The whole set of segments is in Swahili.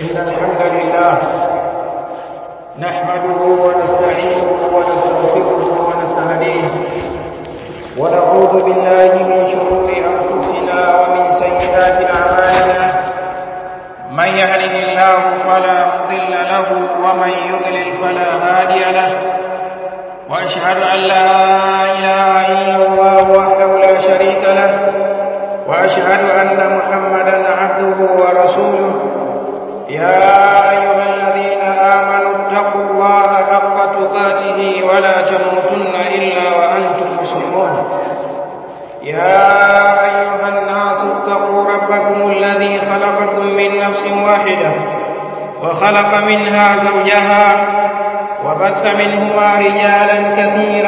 إن الحمد لله نحمده ونستعينه ونستغفره ونستهديه ونعوذ بالله من شرور أنفسنا ومن سيئات أعمالنا من يهده الله فلا مضل له ومن يضلل فلا هادي له وأشهد أن لا إله إلا الله وحده لا شريك له وأشهد أن محمدا عبده ورسوله يا أيها الذين آمنوا اتقوا الله حق تقاته ولا تموتن إلا وأنتم مسلمون يا أيها الناس اتقوا ربكم الذي خلقكم من نفس واحدة وخلق منها زوجها وبث منهما رجالا كثيرا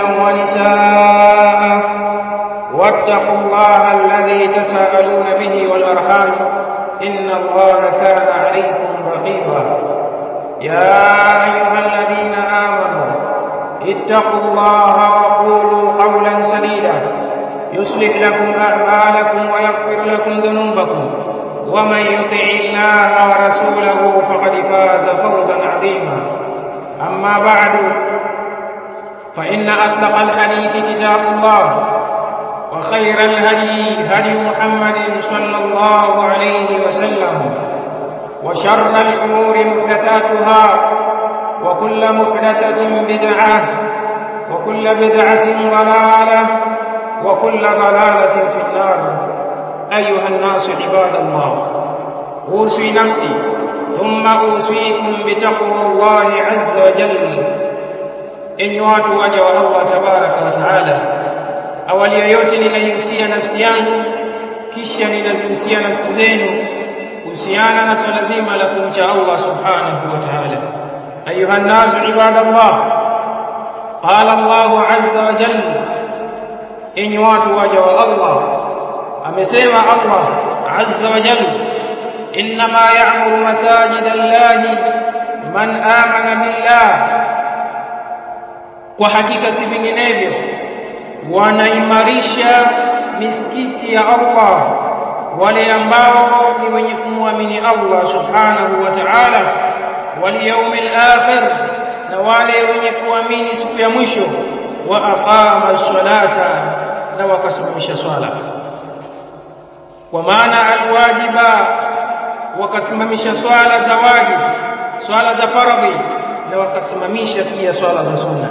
ونساء واتقوا الله الذي تساءلون به والأرحام إن الله كان عليكم رقيبا يا أيها الذين آمنوا اتقوا الله وقولوا قولا سديدا يصلح لكم أعمالكم ويغفر لكم ذنوبكم ومن يطع الله ورسوله فقد فاز فوزا عظيما أما بعد فإن أصدق الحديث كتاب الله وخير الهدي هدي محمد صلى الله عليه وسلم وشر الأمور محدثاتها وكل محدثة بدعة وكل بدعة ضلالة وكل ضلالة في النار أيها الناس عباد الله أوصي نفسي ثم أوصيكم بتقوى الله عز وجل إن watu waja wa Allah tabaraka wa taala awali ya yote ninaihusia nafsi yangu kisha ninazihusia nafsi zenu kuhusiana na swala zima la kumcha Allah subhanahu wa ta'ala ayuha nnasu ibadallah qala Allah azza wa jalla enyi watu waja wa Allah amesema Allah azza wa jalla inma ya'muru masajid Allah man amana billah kwa hakika si vinginevyo wanaimarisha misikiti ya Allah wale ambao ni wenye kumwamini Allah subhanahu wa ta'ala wal yawmil akhir na wale wenye kuamini siku ya mwisho wa aqama salata na wakasimamisha swala kwa maana alwajiba wakasimamisha swala za wajib swala za faradhi na wakasimamisha pia swala za sunna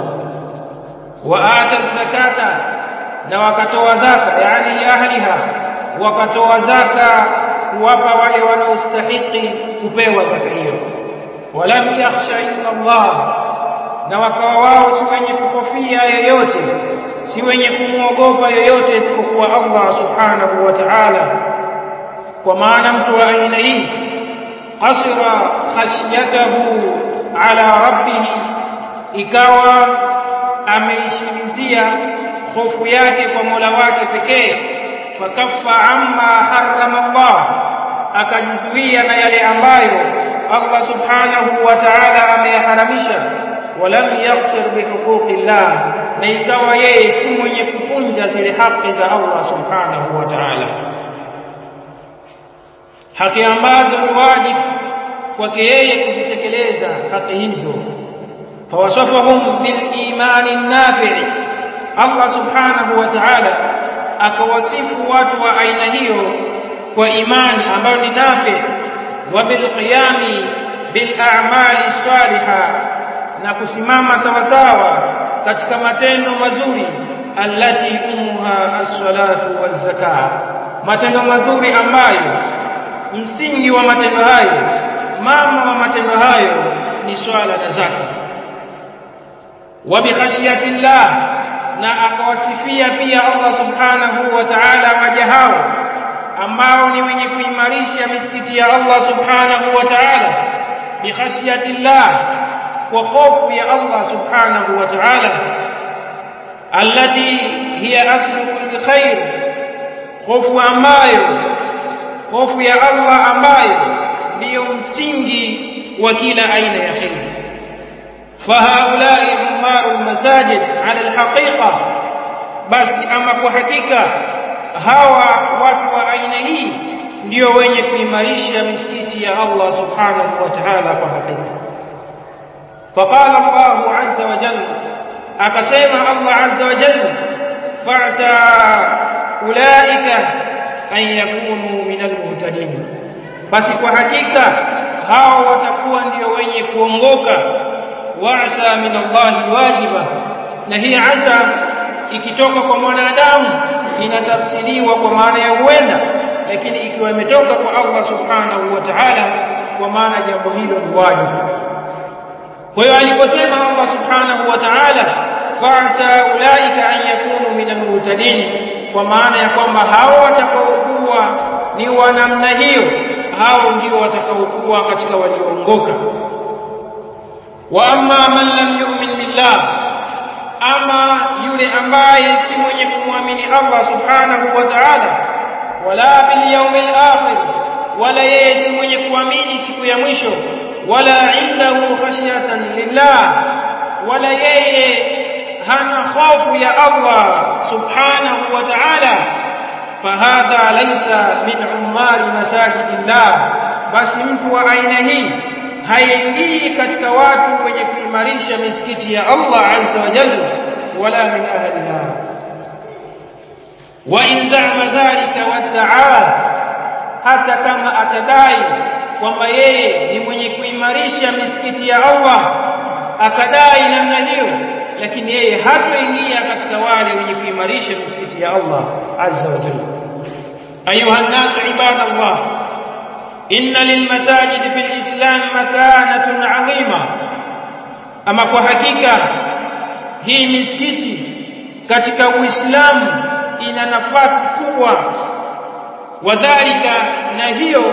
waata zakata na wakatoa zaka yani ahliha wakatoa zaka kuwapa wale wanaostahiki kupewa zaka hiyo walam yakhsha illa Allah na wakawa wao si wenye kukofia yoyote si wenye kumwogopa yoyote isipokuwa Allah subhanahu wa ta'ala kwa maana mtu wa aina hii qasira khashyatahu ala rabbih ikawa ameishimizia hofu yake kwa Mola wake pekee fakaffa amma harrama Allah akajizuia na yale ambayo Allah subhanahu wa ta'ala ameyaharamisha walam yaghfir bihuquqillah na ikawa yeye si mwenye kupunja zile haki za Allah subhanahu wa ta'ala haki ambazo ni wajibu kwake yeye kuzitekeleza haki hizo فوصفهم بالإيمان النافع الله سبحانه وتعالى akawasifu watu wa aina hiyo kwa imani ambayo ni nafi wa bilqiyami bil a'mali salihah na kusimama sawa sawa katika matendo mazuri allati umuha as-salatu waz-zakah matendo mazuri ambayo msingi wa matendo hayo mama wa matendo hayo ni swala na zaka wa bikhashiyati llah na akawasifia pia Allah subhanahu wa ta'ala waja hao ambao ni wenye kuimarisha misikiti ya Allah subhanahu wa ta'ala bikhashiyati llah kwa hofu ya Allah subhanahu wa ta'ala allati hiya aslu kulli khair hofu ambayo hofu ya Allah ambayo ndiyo msingi wa kila aina ya khair فهؤلاء عمار المساجد على الحقيقة بس أما kwa hakika hawa watu wa aina hii ndio wenye kuimarisha misikiti ya Allah subhanahu wa ta'ala kwa hakika فقال الله عز وجل akasema Allah azza wa jalla fa'sa ulaika an yakunu min almuhtadin basi kwa hakika hao watakuwa ndio wenye kuongoka wa'sa min Allah wajiba na hii asa ikitoka kwa mwanadamu inatafsiriwa kwa maana ya huenda lakini ikiwa imetoka kwa Allah subhanahu wa ta'ala kwa maana jambo hilo ni wajibu kwa hiyo aliposema Allah subhanahu wa ta'ala fa'sa ulaika an yakunu min almuhtadin kwa maana ya kwamba hao watakaokuwa ni wa namna hiyo hao ndio watakaokuwa katika walioongoka wa amma man lam yu'min billah ama yule ambaye si mwenye kumwamini Allah subhanahu wa ta'ala wala bil yawmil akhir wala yeye si mwenye kuamini siku ya mwisho wala indahu khashyatan lillah wala yeye hana hofu ya Allah subhanahu wa ta'ala fahadha laysa min umari masajidillah basi mtu wa aina hii haingii katika watu wenye kuimarisha misikiti ya Allah azza wa jalla wala min ahliha wa in za'ama dhalika wadda'a hata kama atadai kwamba yeye ni mwenye kuimarisha misikiti ya Allah akadai namna hiyo lakini yeye hatoingia katika wale wenye kuimarisha misikiti ya Allah azza wa jalla ayuha nasu ibadallah inna lilmasajid fil islam makanatun adhima ama kwa hakika hii misikiti katika uislamu ina nafasi kubwa wadhalika na hiyo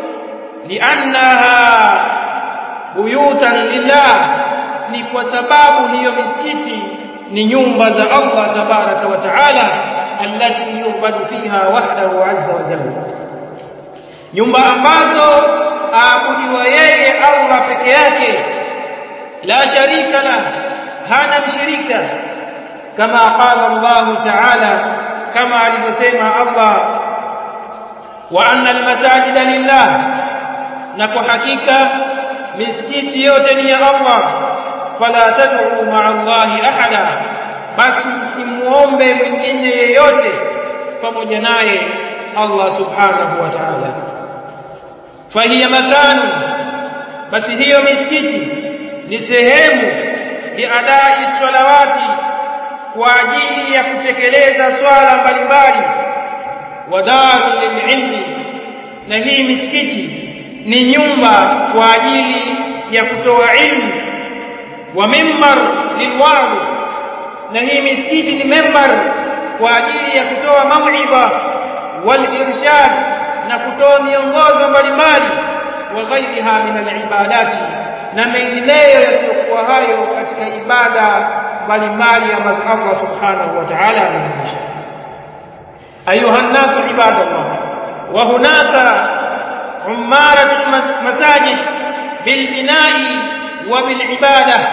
liannaha buyutan lillah ni kwa sababu hiyo misikiti ni nyumba za Allah tabaraka wa taala allati yubadu fiha wahdahu azza wa jalla nyumba ambazo aabudiwa yeye Allah peke yake la sharika la hana mshirika kama qala Allah taala kama alivyosema Allah wa anna almasajida lillah na kwa hakika misikiti yote ni ya Allah fala tad'u ma'a Allahi ahada basi msimuombe mwingine yeyote pamoja naye Allah subhanahu wa ta'ala fahiya makanu basi hiyo misikiti ni sehemu liadai salawati kwa ajili ya kutekeleza swala mbalimbali wadaru lililmi na hii misikiti ni nyumba kwa ajili ya kutoa ilmu wa mimbar lilwazi na hii misikiti ni membar kwa ajili ya kutoa mauidha wal irshad na kutoa miongozo mbalimbali wa ghairiha min alibadati na mengineyo yasiyokuwa hayo katika ibada mbalimbali ambazo Allah subhanahu wa ta'ala ameonyesha ayuha nnasu ibadallah wa hunaka umaratu masajid bilbinai wa bilibada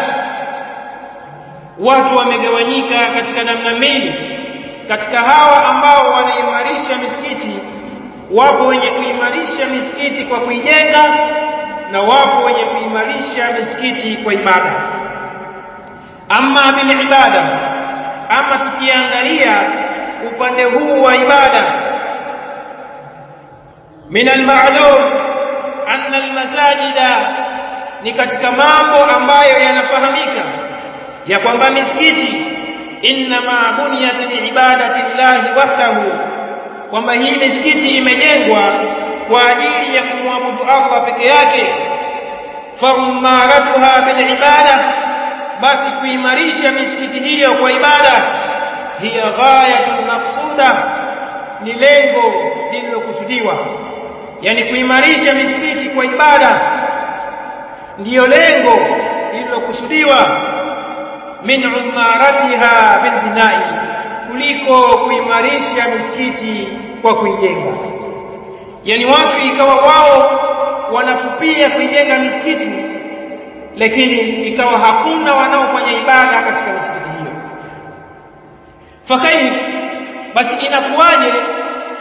watu wamegawanyika katika namna mbili katika hawa ambao wanaimarisha misikiti wapo wenye kuimarisha misikiti kwa kuijenga na wapo wenye kuimarisha misikiti kwa ibada ama bil ibada ama tukiangalia upande huu wa ibada min al-ma'lum anna al-masajida ni katika mambo ambayo yanafahamika ya kwamba misikiti inma buniyat liibadati llahi wahdahu kwamba hii misikiti imejengwa kwa ajili ya kumwabudu Allah peke yake famaratuha bil ibada basi kuimarisha misikiti hiyo kwa ibada hiya ghayatul maqsuda ni lengo lililokusudiwa yani kuimarisha misikiti kwa ibada ndiyo lengo lililokusudiwa min umaratiha bil binai kuliko kuimarisha misikiti kwa kuijenga yani watu ikawa wao wanakupia kuijenga misikiti lakini ikawa hakuna wanaofanya ibada katika misikiti hiyo fakaif basi inakuwaje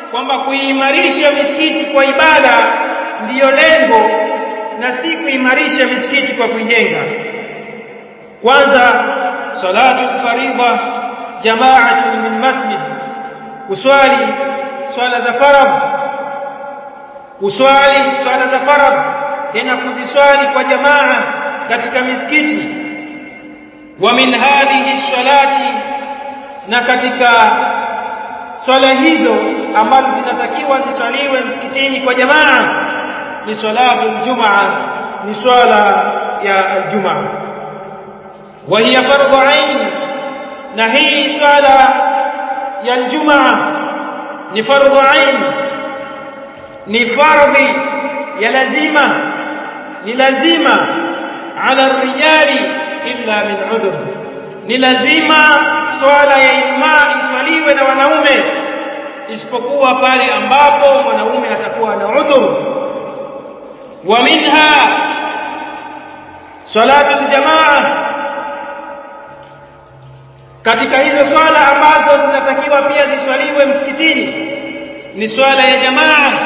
kwamba kuimarisha misikiti kwa ibada ndiyo lengo na si kuimarisha misikiti kwa kuijenga kwanza salatu faridha jama'atun min masjid kuswali swala za faradh kuswali swala za faradh tena kuziswali kwa jamaa katika misikiti wa min hadhihi salati na katika swala hizo ambazo zinatakiwa ziswaliwe msikitini kwa jamaa ni salatu aljumaa ni swala ya aljumaa wa hiya fardhu ain na hii swala ya aljumaa ni fardhu ain ni fardhi ya lazima ni lazima ala rijali illa min udhr ni lazima swala ya ijumaa iswaliwe na wanaume isipokuwa pale ambapo mwanaume atakuwa na udhur wa minha salatu aljamaa katika hizo swala ambazo zinatakiwa pia ziswaliwe msikitini ni swala ya jamaa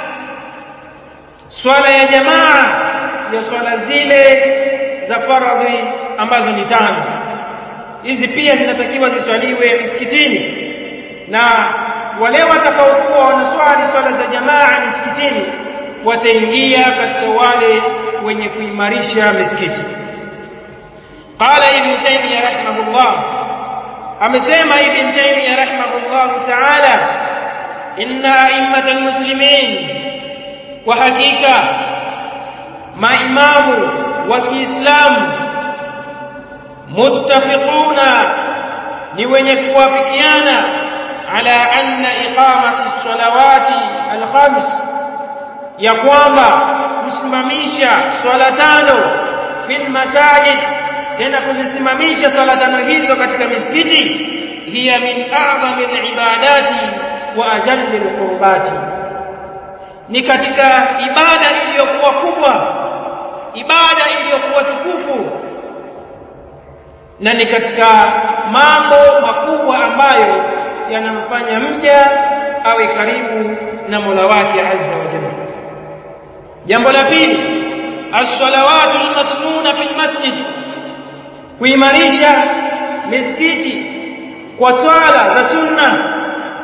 swala ya jamaa ya swala zile za faradhi ambazo ni tano hizi pia zinatakiwa ziswaliwe msikitini na wale watakaokuwa wanaswali swala za jamaa misikitini wataingia katika wale wenye kuimarisha misikiti qala ibn taymiyyah rahimahullah amesema ibn taymiyyah rahimahullah ta'ala inna a'immatal muslimin kwa hakika maimamu wa Kiislamu muttafiquna ni wenye kuwafikiana ala anna iqamati salawati alkhams ya kwamba kusimamisha swala tano fil masajid tena kuzisimamisha swala tano hizo katika misikiti hiya min a'zami alibadati wa ajalli alqurbati ni katika ibada iliyokuwa kubwa ibada iliyokuwa tukufu na ni katika mambo makubwa ambayo yanamfanya mja awe karibu na Mola wake azza wa jalla jambo la pili as-salawatu al-masnuna fil masjid kuimarisha misikiti kwa swala za sunna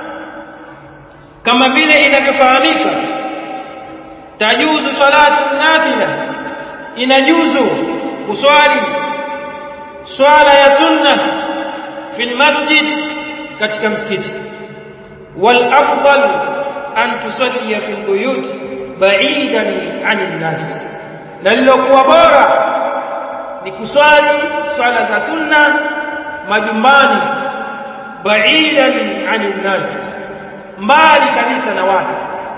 kama vile inavyofahamika tajuzu salatu nafila inajuzu kuswali swala ya sunna fil masjid katika msikiti wal afdal an tusalli fil buyut ba'idan 'anil nas na lilokuwa bora ni kuswali swala za sunna majumbani ba'idan 'anil nas mbali kabisa na watu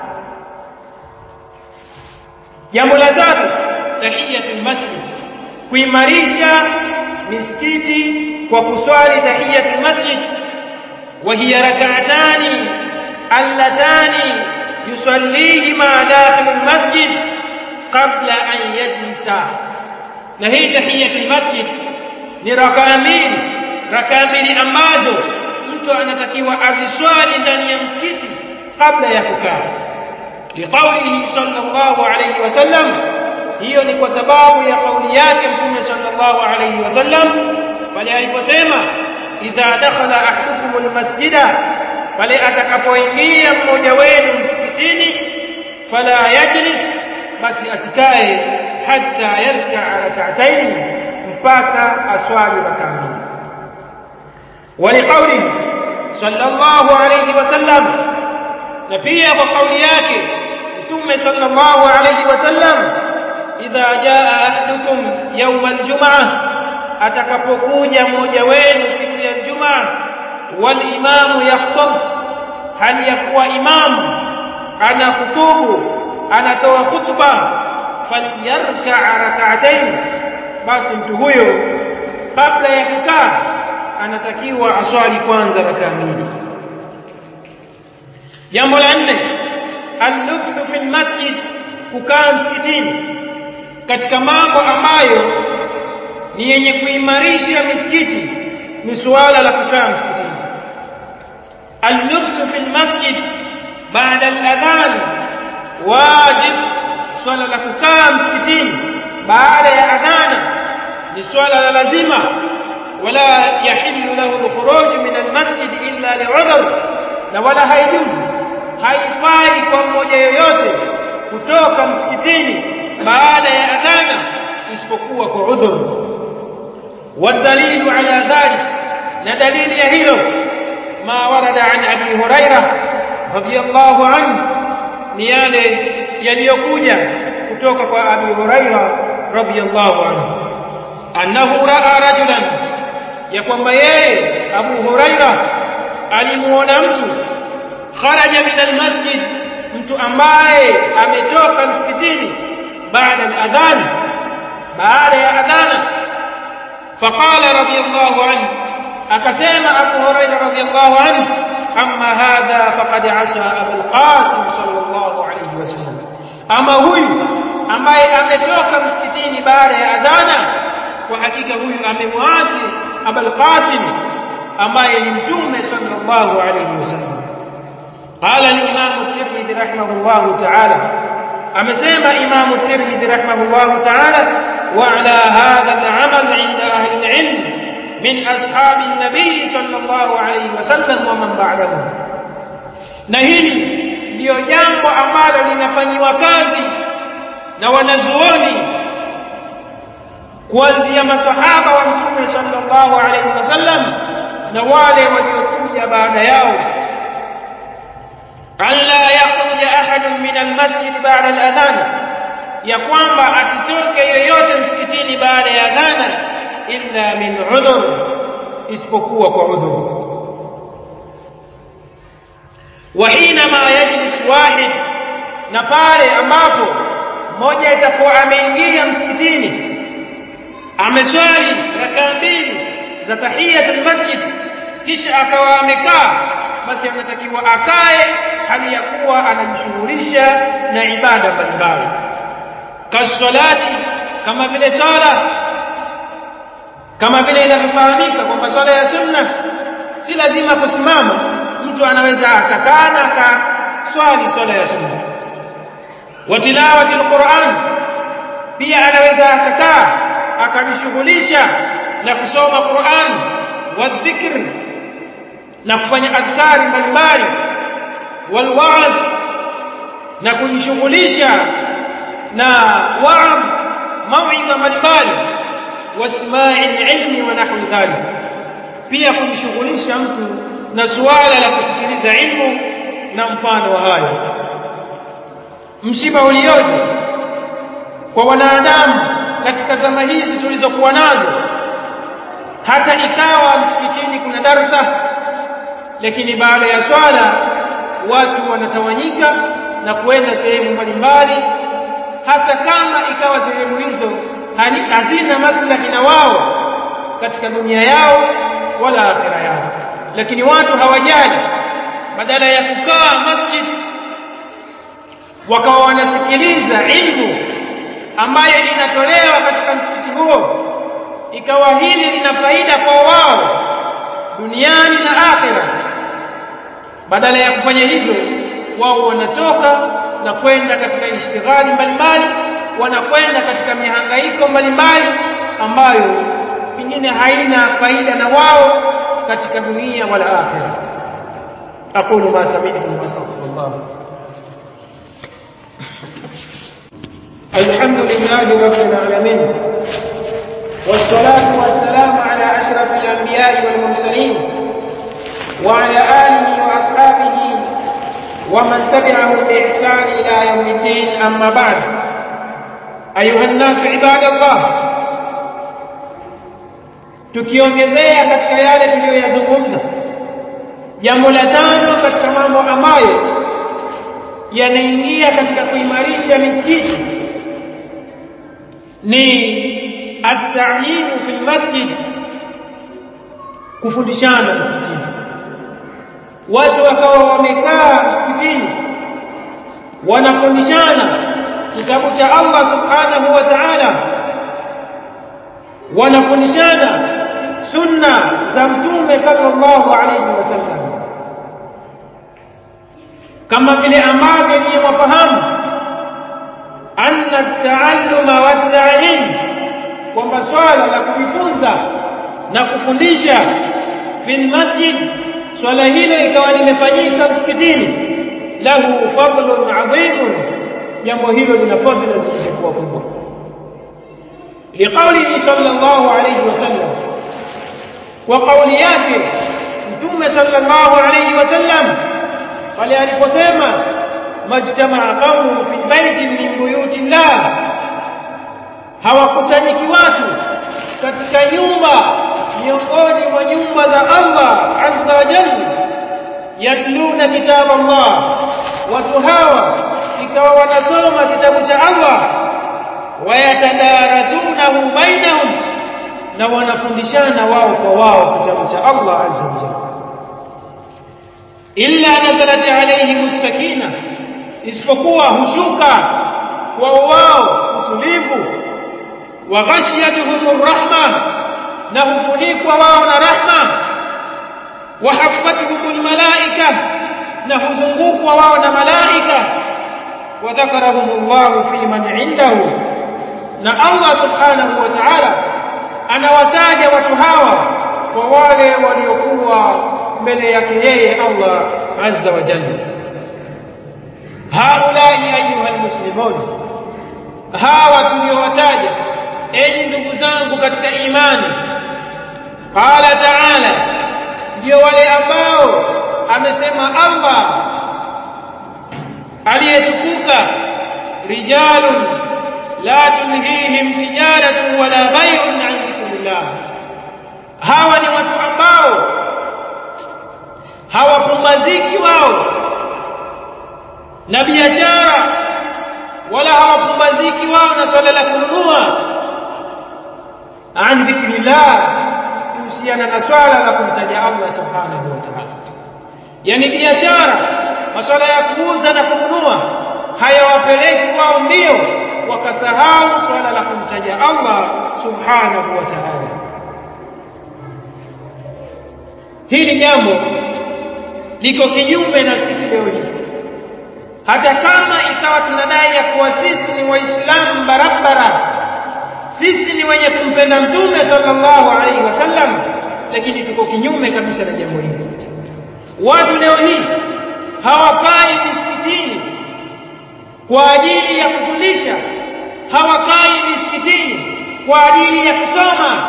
jambo la tatu tahiyatul masjid kuimarisha misikiti kwa kuswali tahiyatul masjid wa hiya rak'atani allatani yusallihima dakhil almasjid qabla an yajlisa na hii tahiyatul masjid ni rakaa mbili rakaa mbili ambazo mtu anatakiwa aziswali ndani ya msikiti kabla ya kukaa liqaulihi sallallahu alayhi wasallam hiyo ni kwa sababu ya kauli yake mtume sallallahu alayhi wasallam pale aliposema idha dakhala ahadukum almasjida pale atakapoingia mmoja wenu msikitini fala yajlis basi asikae hatta yarkaa rak'atayn mpaka aswali rakaa mbili ولقوله صلى الله عليه وسلم na pia kwa kauli yake mtume sallallahu alayhi wasallam idha jaa ahadukum yawm aljum'ah atakapokuja mmoja wenu siku ya Ijumaa wal imamu yakhutub hali ya kuwa imamu ana kutubu anatoa khutba falyarka rak'atayn basi mtu huyo kabla ya kukaa anatakiwa aswali kwanza rakaa mbili jambo la nne al-lubthu fil masjid kukaa msikitini katika mambo ambayo ni yenye kuimarisha misikiti ni suala la kukaa msikitini al-lubthu fil masjid baada al-adhan wajib swala la kukaa msikitini baada ya adhana ni swala la lazima wala yahillu lahu al-khuruj min al-masjid illa li'udhr na wala haijuzi haifai kwa mmoja yoyote kutoka msikitini baada ya adhana isipokuwa kwa udhur والدليل على ذلك ندليل يهيلو ما ورد عن أبي هريرة رضي الله عنه نيالي يليكوجا كتوك أبي هريرة رضي الله عنه أنه رأى رجلا يقوم بيه أبو هريرة alimuona mtu kharaja min almasjid mtu ambaye ametoka msikitini baada al-adhan baada ya adhana فقال رضي الله عنه أكسيم أبو هريرة رضي الله عنه أما هذا فقد عصى أبو القاسم صلى الله عليه وسلم أما هو أما أمتوك مسكتين بار أذانا وحقيقة هو أمواسي أبو القاسم أما يمتوم صلى الله عليه وسلم قال الإمام الترمذي رحمه الله تعالى أمسيم إمام الترمذي رحمه الله تعالى وعلى هذا العمل عند أهل العلم من أصحاب النبي صلى الله عليه وسلم ومن بعده na hili ndiyo jambo ambalo linafanyiwa kazi na wanazuoni kuanzia masahaba wa mtume sallallahu alaihi wasallam na wale waliokuja baada yao alla yakhruja ahadun min almasjid ba'da aladhan ya kwamba asitoke yoyote msikitini baada ya adhana illa min udhur isipokuwa kwa udhur wa hinama yajlis wahid na pale ambapo mmoja itakuwa ameingia msikitini ameswali rakaa mbili za tahiyatul masjid kisha akawa amekaa basi anatakiwa akae hali ya kuwa anajishughulisha na ibada mbalimbali kasalati kama vile swala kama vile inavyofahamika kwamba swala ya sunna si lazima kusimama mtu anaweza akakaa na akaswali swala ya sunna wa tilawati alquran pia anaweza akakaa akajishughulisha na kusoma Qur'an wa dhikr na kufanya adhkari mbalimbali wal wa'd na kujishughulisha na wa'd mauidha mbalimbali wasma'i ilmi wa nahwi dhalik pia kujishughulisha mtu na suala la kusikiliza ilmu na mfano wa hayo msiba ulioje kwa wanadamu katika zama hizi tulizokuwa nazo hata ikawa msikitini kuna darsa lakini baada ya swala watu wanatawanyika na kwenda sehemu mbalimbali hata kama ikawa sehemu hizo hazina maslahi na wao katika dunia yao wala akhira yao lakini watu hawajali badala ya kukaa masjid wakawa wanasikiliza ilmu ambayo inatolewa katika msikiti huo ikawa hili lina faida kwa wao duniani na akhira badala ya kufanya hivyo wao wanatoka na kwenda katika ishtighali mbalimbali wanakwenda katika mihangaiko mbalimbali ambayo pengine haina faida na wao katika dunia wala akhira aqulu ma sami'tum wastaghfirullah الحمد لله رب العالمين والصلاة والسلام على أشرف الأنبياء والمرسلين وعلى آله وأصحابه ومن تبعه بإحسان إلى يوم الدين أما بعد أيها الناس عباد الله tukiongezea katika yale tuliyoyazungumza jambo la tano katika mambo ambayo yanaingia katika kuimarisha misikiti ni at-ta'limu fil masjid kufundishana msikitini watu wakawa wamekaa msikitini wanafundishana kitabu cha Allah subhanahu wa ta'ala wanafundishana sunna za mtume sallallahu alayhi wasallam kama vile ambavyo ni wafahamu anna at-ta'alluma wat-ta'lim kwamba swala la kujifunza na kufundisha fil masjid swala hilo ikawa limefanyika msikitini lahu fadlun adhimun jambo hilo lina fadhila zilizokuwa kubwa liqaulihi sallallahu alayhi wasallam wa qauli yake mtume sallallahu alayhi wasallam pale aliposema majtamaa qaumun fi baitin min buyuti llah hawakusanyiki watu katika nyumba miongoni mwa nyumba za Allah azza wa jalla yatluna kitab Allah watu hawa ikawa wanasoma kitabu cha Allah wayatadarasunahu bainahum na wanafundishana wao kwa wao kitabu cha Allah azza wa jalla illa nazalat alayhim sakina isipokuwa hushuka kwa wao utulivu wa ghashiyatuhum rahma na hufunikwa wao na rahma wa haffatuhum almalaika na huzungukwa wao na malaika wa dhakarahum Allah fi man indahu na Allah subhanahu wa ta'ala anawataja watu hawa kwa wale waliokuwa mbele yake yeye Allah azza wa jalla haulai ayuha almuslimun hawa tuliowataja enyi ndugu zangu katika imani qala ta'ala ndio wale ambao amesema Allah aliyetukuka rijalun la tulhihim tijaratun wala bay'un an dhikrillah hawa ni watu ambao hawapumbaziki wao na biashara wala hawapumbaziki wao na swala la kununua an dhikrillah kuhusiana na swala la kumtaja Allah subhanahu wa ta'ala yani biashara masuala ya kuuza na kununua hayawapeleki wao mbio wakasahau swala la kumtaja Allah subhanahu wa ta'ala hili jambo liko kinyume na sisi leo hii hata kama ikawa tunadai ya kuwa sisi ni waislamu barabara sisi ni wenye kumpenda mtume sallallahu alaihi wasallam lakini tuko kinyume kabisa na jambo hili watu leo hii hawakai misikitini kwa ajili ya kutulisha hawakai misikitini kwa ajili ya kusoma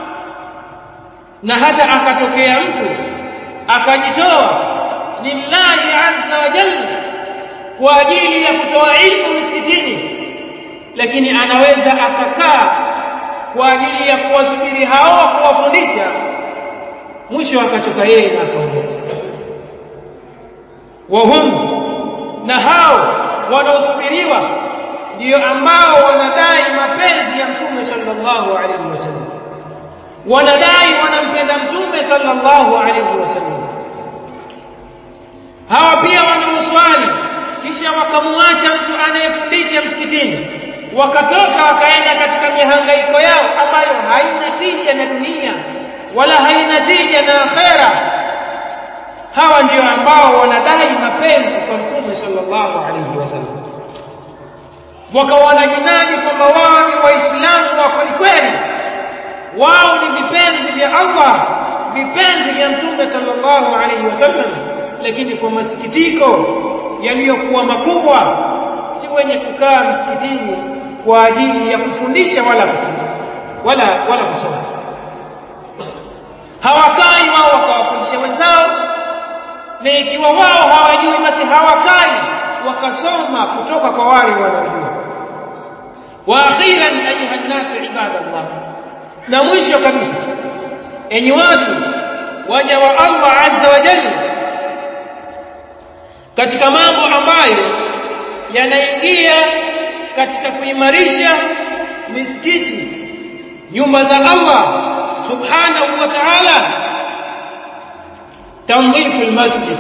na hata akatokea mtu akajitoa lillahi azza wa jalla kwa ajili ya kutoa ilmu msikitini lakini anaweza akakaa kwa ajili ya kuwasubiri hao kuwafundisha mwisho akachoka yeye na akaondoka wahum na hao wanaosubiriwa ndio ambao wanadai mapenzi ya mtume sallallahu alaihi wasallam wanadai wanampenda mtume sallallahu alaihi wasallam hawa pia wanaoswali kisha wakamwacha mtu anayefundisha msikitini wakatoka wakaenda katika mihangaiko yao ambayo haina tija na dunia wala haina tija na akhera hawa ndio ambao wanadai mapenzi kwa mtume sallallahu alaihi wasallam wakawa wanajinadi kwamba wao ni waislamu wa kweli kweli wao ni vipenzi vya Allah vipenzi vya mtume sallallahu alaihi wasallam lakini kwa masikitiko yaliyokuwa makubwa si wenye kukaa msikitini kwa ajili ya kufundisha wala kufundisha wala wala kusoma hawakai wao wakawafundisha wenzao na ikiwa wao hawajui basi hawakai wakasoma kutoka kwa wale wanaojua wa akhiran ayuha nnasu ibadallah na mwisho kabisa enyi watu waja wa Allah azza wa jalla katika mambo ambayo yanaingia katika kuimarisha misikiti nyumba za Allah subhanahu wa ta'ala tanzifu almasjid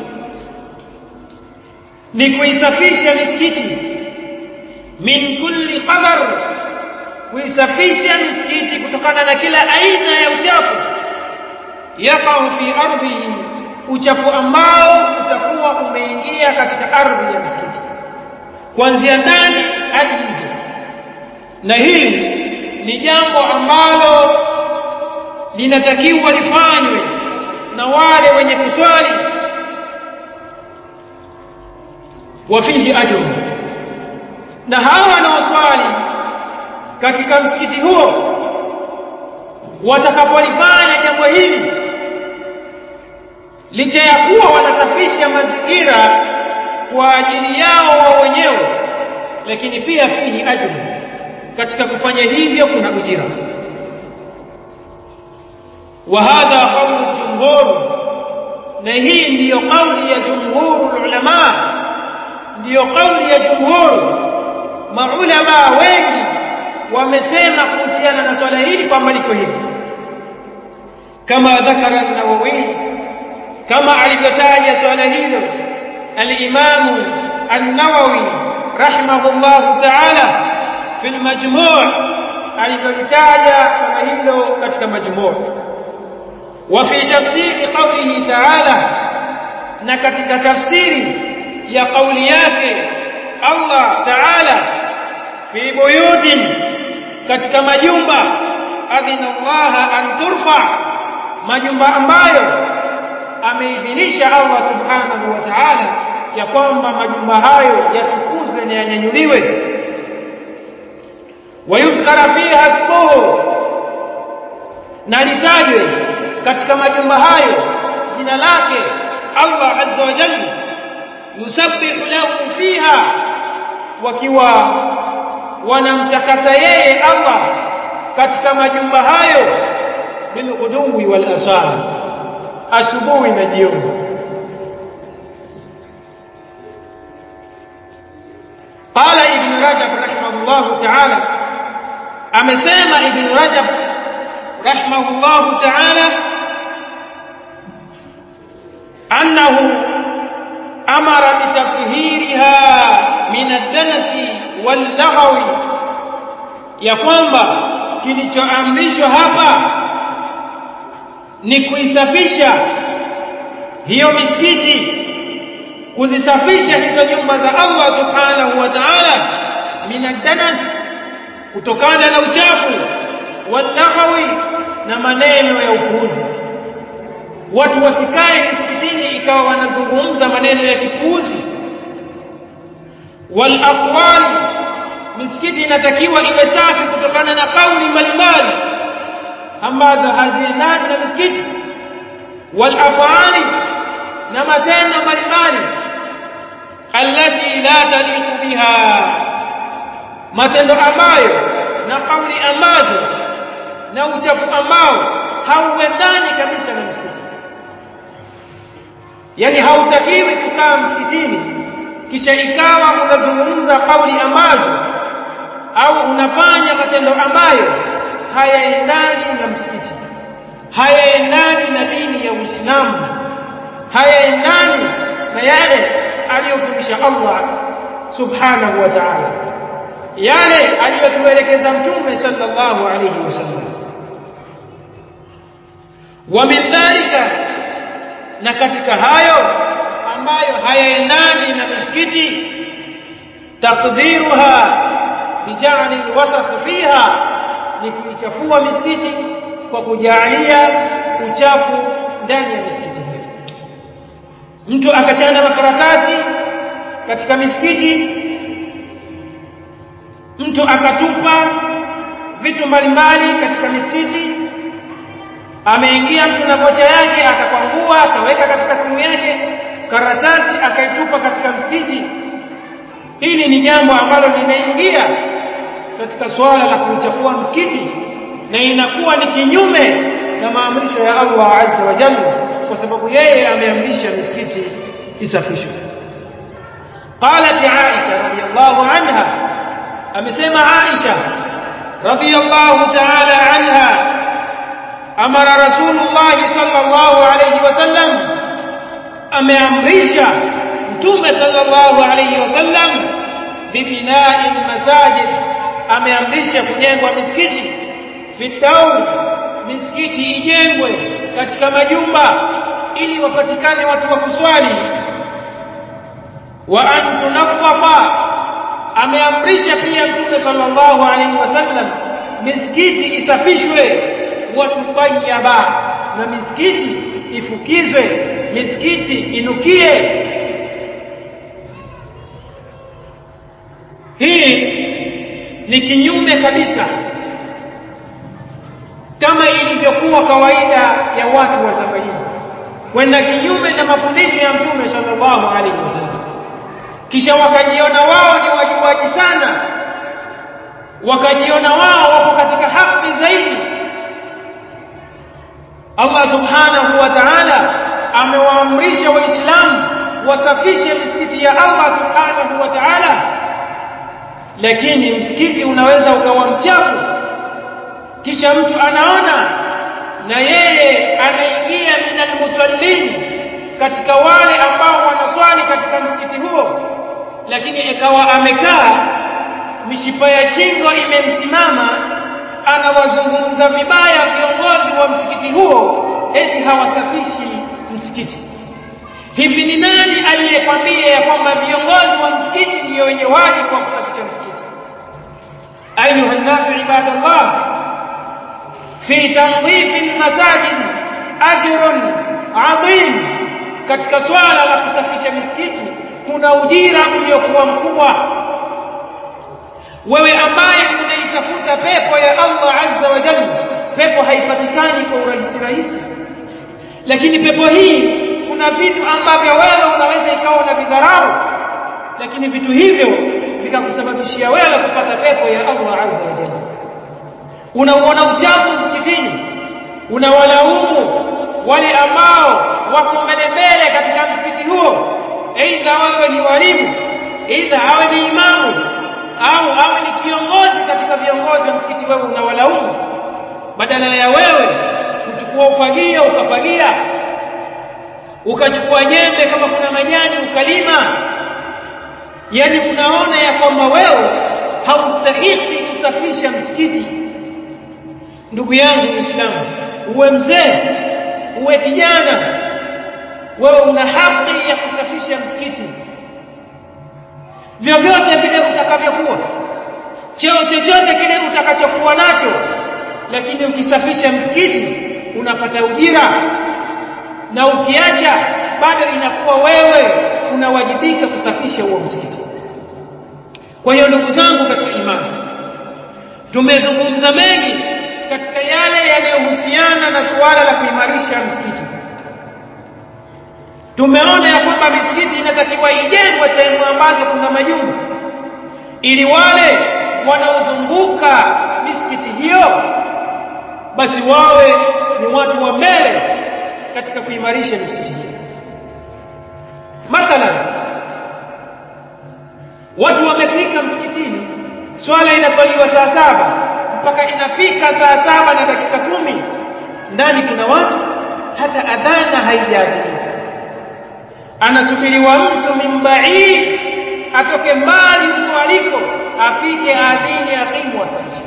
ni kuisafisha misikiti min kulli qadar kuisafisha misikiti kutokana na kila aina ya uchafu yaqau fi ardhihi uchafu ambao utakuwa umeingia katika ardhi ya msikiti kuanzia ndani hadi nje na hili ni jambo ambalo linatakiwa lifanywe na wale wenye kuswali wafihi ajru na hawa wanaoswali katika msikiti huo watakapolifanya jambo hili licha ya kuwa wanasafisha mazingira kwa ajili yao wao wenyewe lakini pia fihi ajru katika kufanya hivyo kuna ujira wa hadha qawlu jumhur na hii ndiyo kauli ya jumhur ulama ndiyo kauli ya jumhur maulama wengi wamesema kuhusiana na swala hili kwamba liko hivi kama dhakara an-nawawi kama alivyotaja swala hilo al-imam an-nawawi rahimahullah ta'ala fi al-majmu' alivyotaja swala hilo katika majmu' wa fi tafsiri qawlihi ta'ala na katika tafsiri ya kauli yake Allah ta'ala fi buyutin katika majumba adhina Allah an turfa majumba ambayo ameidhinisha Allah subhanahu wa ta'ala ya kwamba majumba hayo yatukuzwe na yanyanyuliwe wayuzkara fiha ismuhu na litajwe katika majumba hayo jina lake Allah azza wa jalla yusabbihu lahu fiha wakiwa wanamtakasa yeye Allah katika majumba hayo bil uduwi wal asal asubuhi na jioni قال ابن رجب رحمه الله تعالى amesema ibn rajab rahimahullah ta'ala annahu amara bitathhiriha min ad-danasi wal-lagwi ya kwamba kilichoamrishwa hapa ni kuisafisha hiyo misikiti kuzisafisha hizo nyumba za Allah subhanahu wa ta'ala min ad-danas kutokana na uchafu wal-lagwi na maneno ya upuuzi watu wasikae msikitini ikawa wanazungumza maneno ya kipuuzi wal aqwali misikiti inatakiwa iwe safi kutokana na kauli mbalimbali ambazo haziendani na misikiti wal afali na matendo mbalimbali allati la taliqu biha matendo ambayo na kauli ambazo na uchafu ambao hauendani kabisa na msikiti yani hautakiwi kukaa msikitini kisha ikawa unazungumza kauli ambazo au unafanya matendo ambayo hayaendani na msikiti hayaendani na dini ya Uislamu hayaendani na yale aliyofundisha Allah subhanahu wa ta'ala yale aliyotuelekeza mtume sallallahu alayhi wasallam wa min dhalika na katika hayo ambayo hayaendani na misikiti takdhiruha bijali alwasaf fiha ni kuichafua misikiti kwa kujalia uchafu ndani ya misikiti hiyo mtu akachana makaratasi katika misikiti mtu akatupa vitu mbalimbali katika misikiti ameingia mtu na vocha yake akakwangua akaweka katika simu yake karatasi akaitupa katika msikiti hili ni jambo ambalo linaingia katika swala la kuchafua msikiti na inakuwa ni kinyume na maamrisho ya Allah azza wa jalla kwa sababu yeye ameamrisha misikiti isafishwe قالت عائشة رضي الله عنها amesema Aisha radhiyallahu ta'ala anha amara rasulullah sallallahu alayhi wasallam ameamrisha mtume sallallahu alayhi wasallam bibina'i almasajid ameamrisha kujengwa misikiti fitau misikiti ijengwe katika majumba ili wapatikane watu wa kuswali wa an tunaffafa ameamrisha pia mtume sallallahu alaihi wasallam misikiti isafishwe watutayaba na misikiti ifukizwe misikiti inukie hii ni kinyume kabisa kama ilivyokuwa kawaida ya watu wa zama hizi kwenda kinyume na mafundisho ya mtume sallallahu alaihi wasallam kisha wakajiona wao ni wajuaji sana wakajiona wao wapo katika haki zaidi Allah subhanahu wa ta'ala amewaamrisha waislamu wasafishe misikiti ya Allah subhanahu wa ta'ala lakini msikiti unaweza ukawa mchafu kisha mtu anaona na yeye anaingia minal musallin katika wale ambao wanaswali katika msikiti huo lakini ikawa amekaa mishipa ya shingo imemsimama anawazungumza vibaya viongozi wa msikiti huo eti hawasafishi msikiti hivi ni nani aliyekwambia ya kwamba viongozi wa msikiti ndio wenye wajibu wa kusafisha msikiti ayuha nnasu ibadallah fi tanzifi lmasajid ajrun adhim katika swala la kusafisha misikiti kuna ujira uliokuwa mkubwa wewe ambaye unaitafuta pepo ya Allah azza wa jalla pepo haipatikani kwa urahisi rahisi lakini pepo hii kuna vitu ambavyo wewe unaweza ikawa na vidharau lakini vitu hivyo vikakusababishia wewe kupata pepo ya Allah azza wa jalla unauona uchafu msikitini unawalaumu wale ambao wako mbele mbele katika msikiti huo aidha wawe ni walimu aidha awe ni imamu au awe ni kiongozi katika viongozi wa msikiti wewe unawalaumu badala ya wewe kuchukua ufagio ukafagia ukachukua nyembe kama kuna majani ukalima yani unaona ya kwamba wewe haustahili kusafisha msikiti ndugu yangu muislamu uwe mzee uwe kijana wewe una haki ya kusafisha msikiti vyovyote vile utakavyokuwa cheo chochote kile utakachokuwa nacho lakini ukisafisha msikiti unapata ujira na ukiacha bado inakuwa wewe unawajibika kusafisha huo msikiti kwa hiyo ndugu zangu katika imani tumezungumza mengi katika yale yanayohusiana na suala la kuimarisha msikiti tumeona ya kwamba misikiti inatakiwa ijengwe sehemu ambazo kuna majumba ili wale wanaozunguka misikiti hiyo basi wawe ni watu wa mbele katika kuimarisha misikiti hiyo mathalan watu wamefika msikitini swala inaswaliwa saa saba mpaka inafika saa saba na dakika kumi ndani kuna watu hata adhana haijaadhimika anasubiriwa mtu min baid atoke mbali huko aliko afike adhini aqimu wasalisha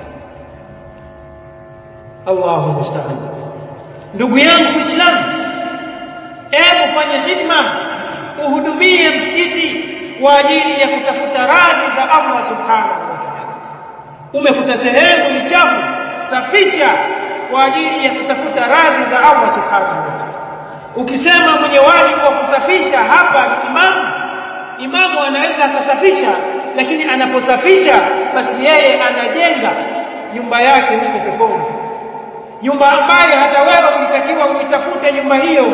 Allahu musta'an ndugu yangu Muislamu hebu fanya hidma uhudumie msikiti kwa ajili ya kutafuta radhi za Allah subhanahu wa ta'ala umekuta sehemu ni chafu safisha kwa ajili ya kutafuta radhi za Allah subhanahu wa ta'ala ukisema mwenye wajibu wa kusafisha hapa ni imamu imamu anaweza akasafisha lakini anaposafisha basi yeye anajenga nyumba yake huko peponi nyumba ambayo hata wewe ulitakiwa uitafute nyumba hiyo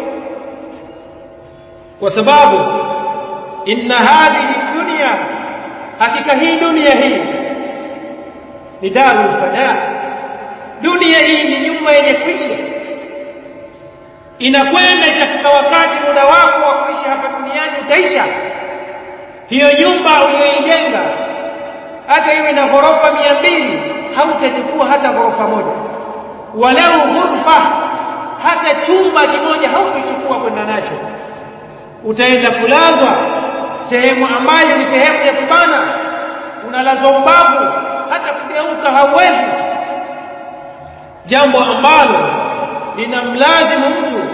kwa sababu inna hadhihi dunya hakika hii dunia hii ni darul fana dunia hii ni nyumba yenye kuisha inakwenda itafika wakati muda wako wa kuishi hapa duniani utaisha hiyo nyumba uliyoijenga hata iwe na ghorofa mia mbili hautachukua hata ghorofa moja walau ghurfa hata chumba kimoja hautachukua kwenda nacho utaenda kulazwa sehemu ambayo ni sehemu ya kubana unalazwa ubavu hata kugeuka hauwezi jambo ambalo linamlazimu mtu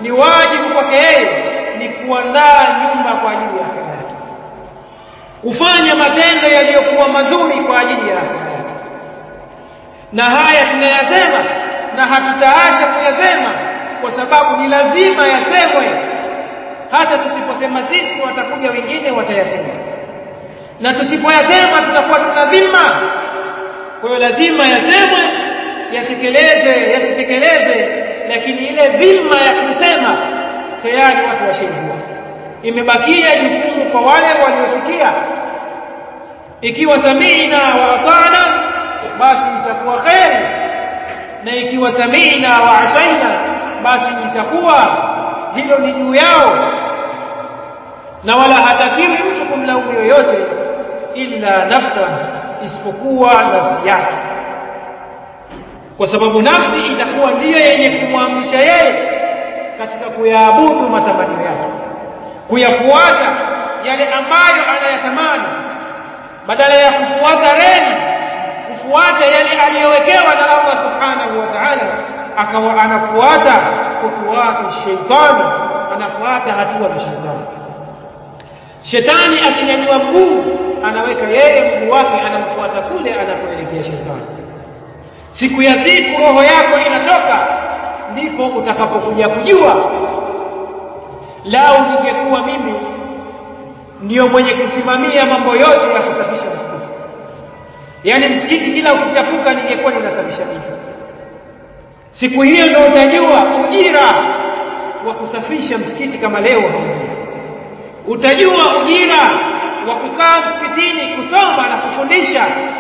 ni wajibu kwake yeye ni kuandaa nyumba kwa ajili ya akhera yake kufanya matendo yaliyokuwa mazuri kwa ajili ya akhera yake na haya tunayasema na hatutaacha kuyasema kwa sababu ni lazima yasemwe hata tusiposema sisi watakuja wengine watayasema na tusipoyasema tutakuwa tuna dhima kwa hiyo lazima yasemwe yatekelezwe yasitekelezwe lakini ile dhima ya kusema tayari watu washaijua imebakia jukumu kwa wale waliosikia ikiwa samiina wa atana basi itakuwa kheri na ikiwa samiina wa asaina basi itakuwa hilo ni juu yao na wala hatakiwi mtu kumlaumu yoyote illa nafsa isipokuwa nafsi yake kwa sababu nafsi itakuwa ndiyo yenye kumwamrisha yeye katika kuyaabudu matamanio yake kuyafuata yale ambayo anayatamani badala ya kufuata reli kufuata yale aliyowekewa na Allah subhanahu wa ta'ala akawa anafuata kufuata sheitani anafuata hatua za sheitani shetani akinyanyua mguu anaweka yeye mguu wake anamfuata kule anakoelekea shetani siku ya siku roho yako inatoka ndipo utakapokuja kujua lau ningekuwa mimi ndiyo mwenye kusimamia mambo yote ya kusafisha msikiti yaani msikiti kila ukichafuka ningekuwa ninasafisha mimi siku hiyo ndio utajua ujira wa kusafisha msikiti kama leo haujui utajua ujira wa kukaa msikitini kusoma na kufundisha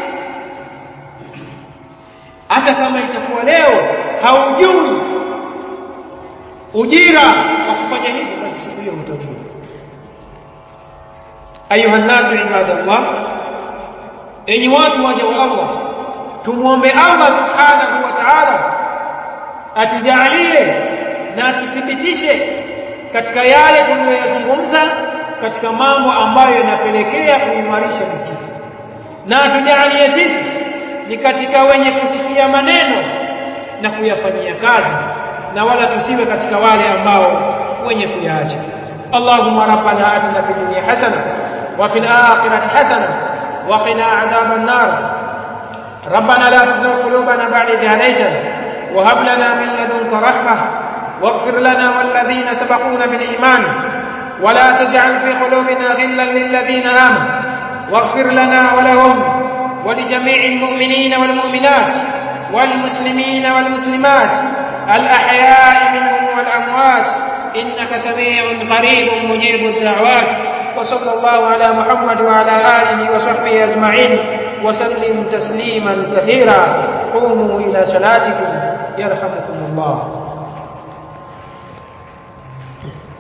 hata kama itakuwa leo haujui ujira wa kufanya hivyo basi siku hiyo utajua ayuha nasu ibadallah enyi watu waja wa Allah tumuombe Allah subhanahu wa ta'ala atujalie na atuthibitishe katika yale tuliyoyazungumza katika mambo ambayo yanapelekea kuimarisha msikiti na atujalie sisi ni katika wenye kusikia maneno na kuyafanyia kazi na wala tusiwe katika wale ambao wenye kuyaacha اللهم ربنا آتنا في الدنيا حسنة وفي الآخرة حسنة وقنا عذاب النار ربنا لا تزغ قلوبنا بعد إذ هديتنا وهب لنا من لدنك رحمة واغفر لنا والذين سبقونا بالإيمان ولا تجعل في قلوبنا غلا للذين آمنوا واغفر لنا ولهم ولجميع المؤمنين والمؤمنات والمسلمين والمسلمات الأحياء منهم والأموات إنك سميع قريب مجيب الدعوات وصلى الله على محمد وعلى آله وصحبه أجمعين وسلم تسليما كثيرا قوموا إلى صلاتكم يرحمكم الله